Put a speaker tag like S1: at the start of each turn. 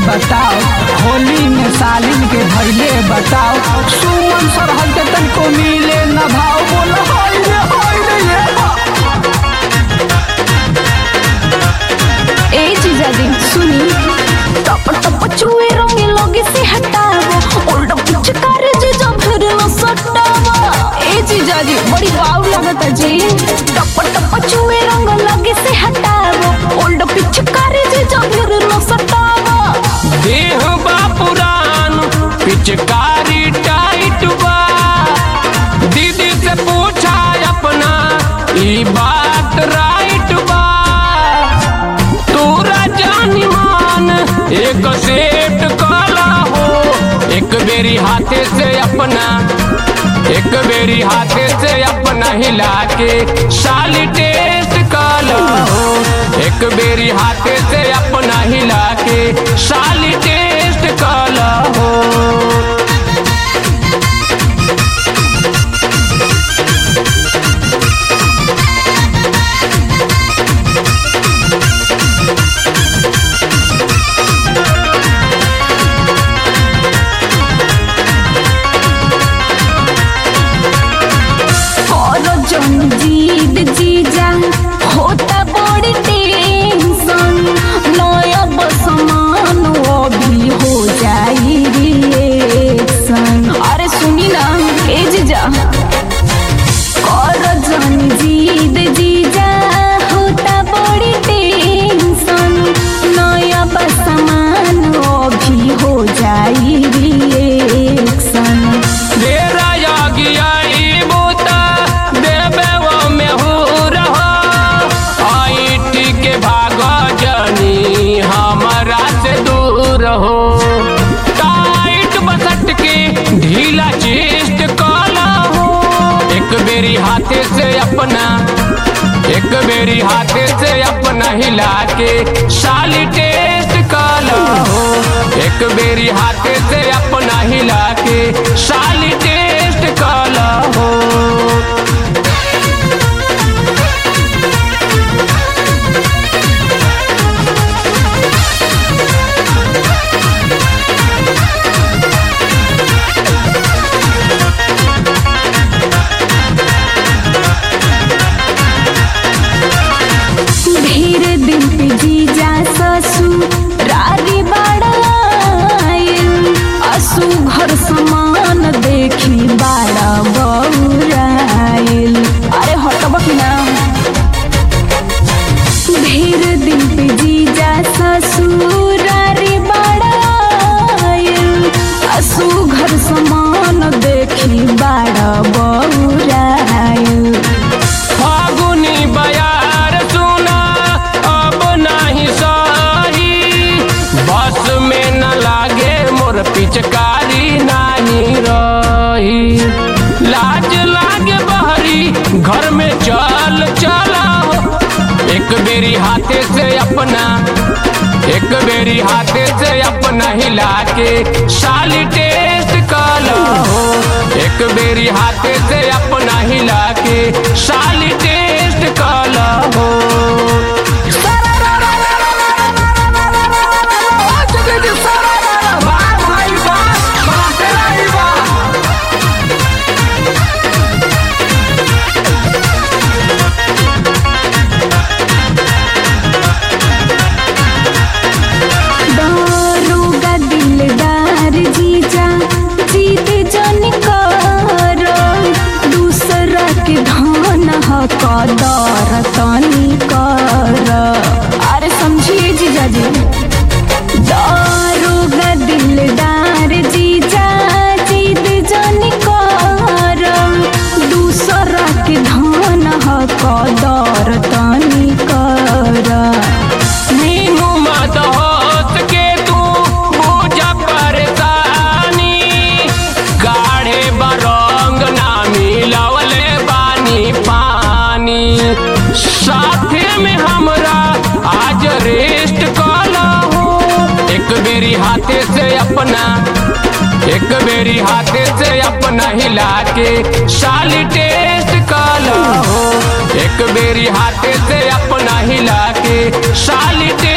S1: बताओ होली में सालिन के धैले बताओ सुमन सरहद के तनको मिले न भाव बोल हाय रे हाय रे ये बा।
S2: ए जीजाजी सुनी टप टप चुए रंगे लगे से हटावो ओल्ड पिचकार जीजा फिर न सटावो ए जीजाजी बड़ी वाव लगता जी टप टप चुए रंग लगे से हटावो ओल्ड पिचकार जीजा फिर न सटावो
S3: देह बा पुरान पिचकारी टाइट बा दीदी से पूछा अपना ई बात राइट बा तोरा जानी मान एक सेट काला हो एक बेरी हाथे से अपना एक बेरी हाथे से अपना हिला के साली टेस्ट काला हो एक बेरी हाथे से अपना हिला के साली टेस्ट काला हो
S2: और जन जीद जीजा होता बड़ी टेंशन नया बसमान अभी हो जाई रिएक्शन अरे सुनी ना ए जीजा और जन जीद जीजा होता बड़ी टेंशन नया बसमान अभी हो जाई रिएक्शन
S3: तेरा यागी बूता देवे वो में हो रहा आई के भाग जनी हमारा से दूर हो टाइट बसट के ढीला चेस्ट काला हो एक बेरी हाथे से अपना एक बेरी हाथे से अपना हिला के साली टेस्ट काला हो एक बेरी हाथे से अपना हिला के साली टेस्ट काला हो
S2: ढेर दिन पे जीजा ससुरारी बड़ाइल असु घर समान देखी बड़ा बउराइल अरे हटब कि ना ढेर दिन पे जीजा ससुरारी बड़ाइल असु घर समान देखी बड़ा बउराइल
S3: फागुनी बयार सुना अब नहीं सही बस में न लागे मोर पिचकारी नहीं रही लाज लागे बहरी घर में चल चला एक बेरी हाथे से अपना एक बेरी हाथे से अपना हिला के साली टेस्ट काला हो एक बेरी हाथे से अपना हिला के साली टेस्ट काला हो
S2: दारोगा दिलदार जीजा जीत जन कर दूसरा के धन ह कदर तनी कर अरे समझिए जीजा जी दारोगा दिलदार जीजा जीत जन कर दूसरा के धन ह कदर तनी कर
S3: मीनू मत होत के तू बुझा परेशानी गाढ़े बरंग ना मिलवले बानी पानी साथे में हमरा आज रेस्ट कला हो एक बेरी हाथे से अपना एक बेरी हाथे से अपना हिला के साली टेस्ट काला हो एक बेरी हाथे से अपना हिला के साली टेस्ट